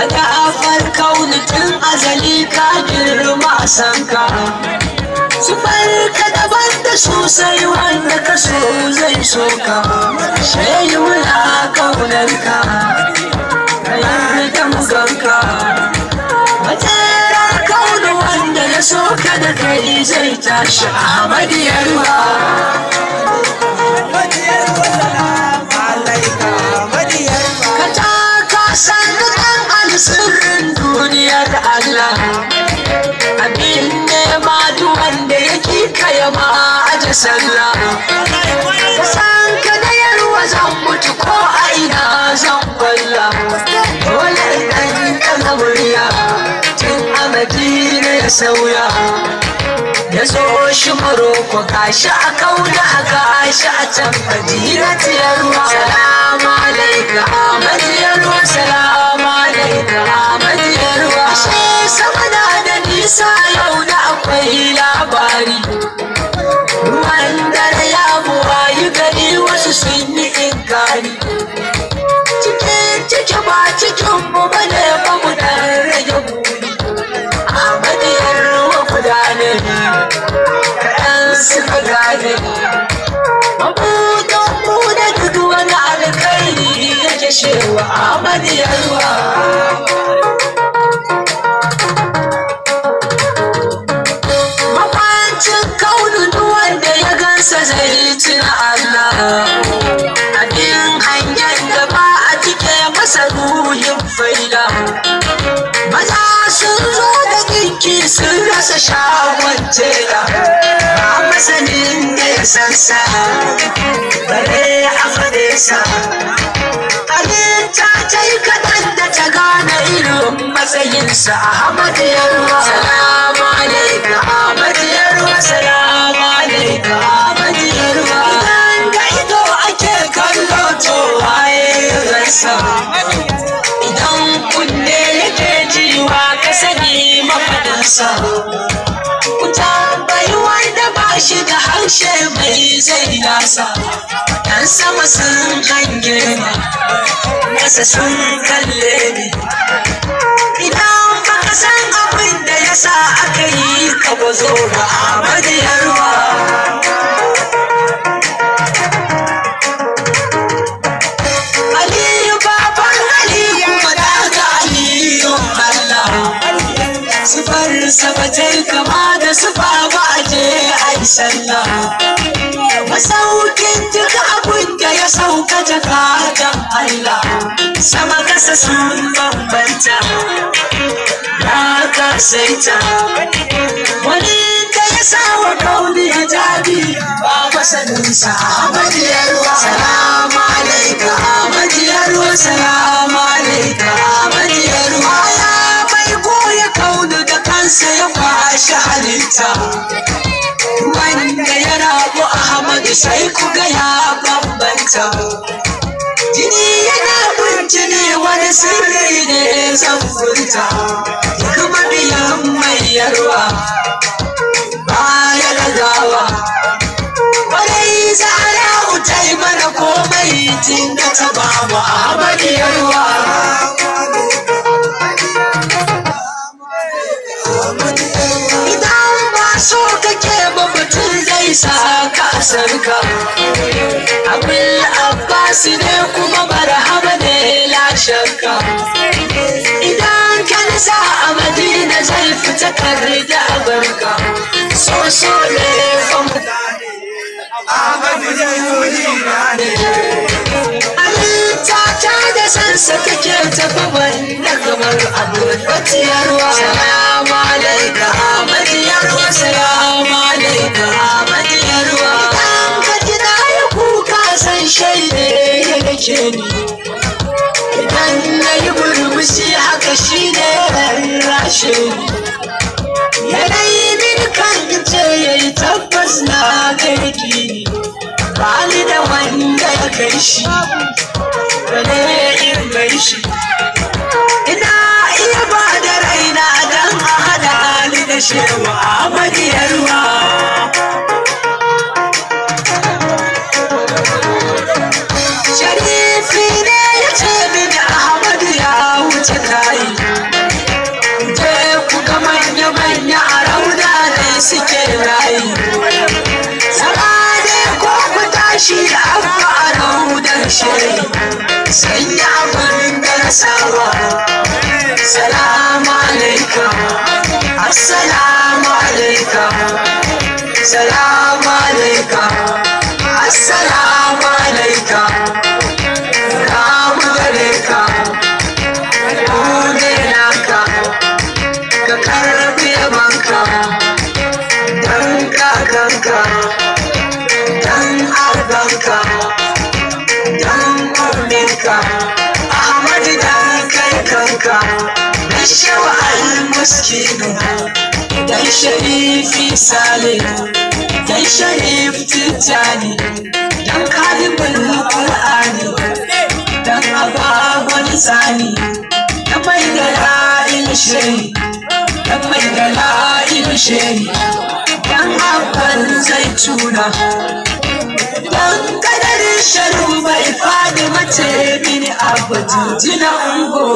madafar kauni tun azali ka girma a sanka su farka daban da sosai wanda ka so zai so ka shayi muna kaunar ka kayan da muganka matsarar kauni wanda ya so ka da kai zai tashi a yarwa ka taka sannu ɗan alsirrin duniya da Allah abin nema duk wanda yake kaya ma aje sallah san ka da yarwa zan mutu ko a ina zan balla dole idan ɗaga murya tun a madina ya sauya ya zo shi maroko gashi a kauna a gashi a can madina tiyarwa salamu alaika madiyarwa salamu alaika madiyarwa shi sama na da nisa yau da akwai labari ruwan dare ya buwayi gari wasu sun yi inkari cikin ciki ba cikin mu bane ba mu dan rage buri a madiyarwa gudanar kaɗan suka gane mabudan mu da duk wani alkhairi yake shewa a madiyarwa Mamancin kaunin wanda ya gansa zai tuna Allah abin hangen da ba a cike masa ruhin faida maza sun zo da dinki sun rasa shagon tela ba masanin da ya sansa bare a fade sa halitta ta yi kaɗan da ta gane irin matsayinsa Ahmad Yarwa salamu alaika Ahmad Yarwa salamu alaika Ahmad Yarwa idan da ido ake kallo to waye ya gansa idan kunne yake jiwa ka sani mafaɗinsa ku tambayi wanda ba shi da harshe mai zai nasa yan sama sun hange ni kasa sun kalle ni idan baka san abin da ya sa aka yi ka bazo ga Ahmad Yarwa Aliyu baban Aliyu madaga Aliyu Allah Sufar sabatai kama da sufa ba a je a yi sallah Masaukin duk abin da ya sauka jakadan Allah Sama kasa sun bambanta Ya kasaita Wani da ya sa wa kauli ya jabi ba masaninsa Ahmad Yarwa Salamu alaika Ahmad Yarwa Salamu alaika Ahmad Yarwa Ya bai goya kauli da kansa ya kwashe halitta wanda ya rabu Ahmad sai ku ga ya bambanta jini yana bincini wani sirri ne zan furta kuma biyan mai yarwa baya gazawa kwarai zara utai mana komai tun da ta ba mu Ahmad yarwa Idan ba so kake ba mutum zai sa ka sarka. Abin Abbas ne kuma marhaba ne la shakka. Idan ka nisa a Madina zai fita kare da barka. So so ne fa mutane. Halitta ta da sansa take tafi wanda kamar abin batiyarwa. Salamu alaika Ahmadiyarwa, salamu alaika Ahmadiyarwa. Idan ka ji na yi kuka san shaide ya nake ni. Idan na yi murmushi haka shi ne rarrashe ni. Yanayi min kan ce ya yi tabbas na garki ni. Bani da wanda ya kai shi, bane in gai shi. Ina iya ba da raina don a hada ni da shewa Ahmadiyarwa. Sharifi ne ya ce mini Ahmadu ya wuce kayi. rayi Sarade ko ku tashi abba a raudar shiri Sanya abin da na saba Salamu alaikum Assalamu alaikum Salamu alaikum Assalamu alaikum Ramu gare ka Dole naka Ka karbi yabanka Dan kakanka Dan abanka Dan umminka Ahmad dan kai kanka Dan shawa al-muskinu Dan sharifi salih Dan sharif tijjani Dan kalibin Qur'ani Dan abagon sani Dan mai da la'il shiri Dan mai da la'il shiri Dan abban zaituna Dan kadarin sharu bai fadi mace mini abu jina ungo